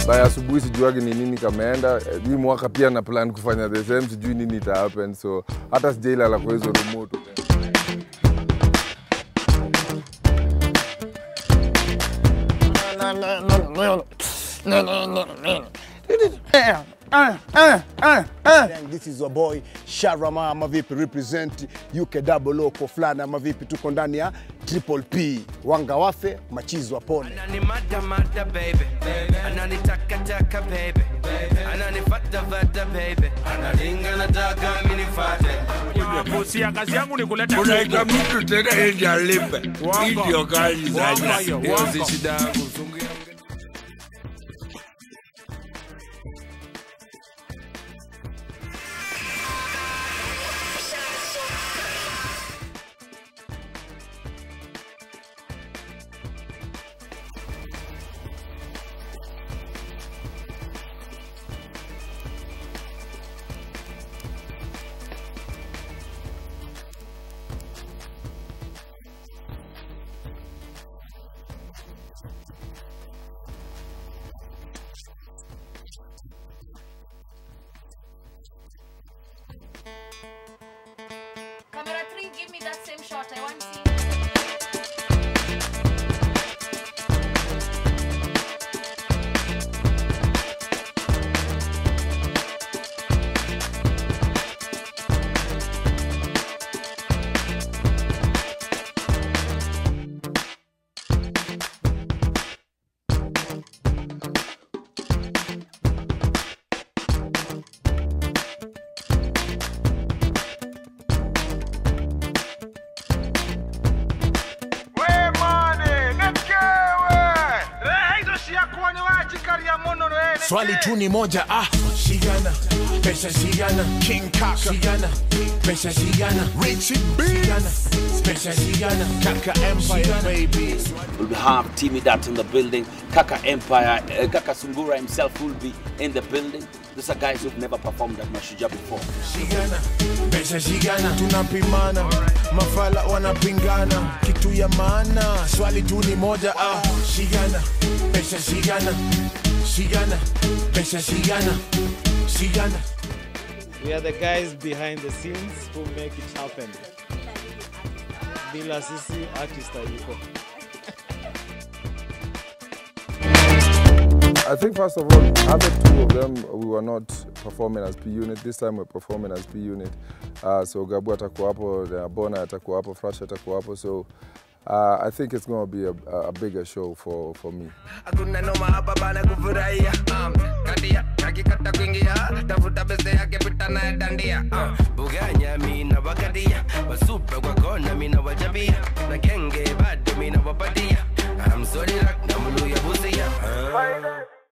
by asubuhi sijuagi ni nini kameenda. Eh, Hii mwaka pia na plan kufanya the same, sijui nini ita happen, so hata sijailala kwa hizo remote. Gang, This is your boy Sharama ama vipi represent UK double O kwa fulana ama vipi, tuko ndani ya Triple P, wanga wafe machizi wapone. Anani mada mada baby Anani taka taka baby Anani fata fata baby Analinga nataka mini fate Busia, kazi yangu ni kuleta unaita mtu tena ende alipe. Wanga. Hii ndio kazi Wanga sasa. hiyo, Hiyo wanga. si shida yangu, sungia Camera three, give me that same shot. I want to see. Swali tu ni moja ah, shigana pesa shigana King Kaka shigana pesa shigana Richie B shigana pesa shigana Kaka Empire baby We'll have Timmy Dat in the building. Kaka Empire, uh, Kaka Sungura himself will be in the building. These are guys who've never performed at Mashujaa before. shigana pesa shigana tunapimana mafala wanapingana kitu ya maana swali tu ni moja ah, shigana pesa shigana shigana pesa shigana shigana We are the guys behind the scenes who make it happen. Bila sisi artist hayuko. I think first of all, other two of them we were not performing as P unit. This time we're performing as P unit. Uh, so Gabu atakuwa hapo, uh, Bona atakuwa hapo, Fresh atakuwa hapo. So uh, I think it's going to be a, a bigger show for, for me. Hakuna noma hapa bana kufurahia um, Kadia, akikata kuingia Tafuta bese yake pita naye dandia uh, Buganya mina wakadia Wasupe kwa kona mina wajabia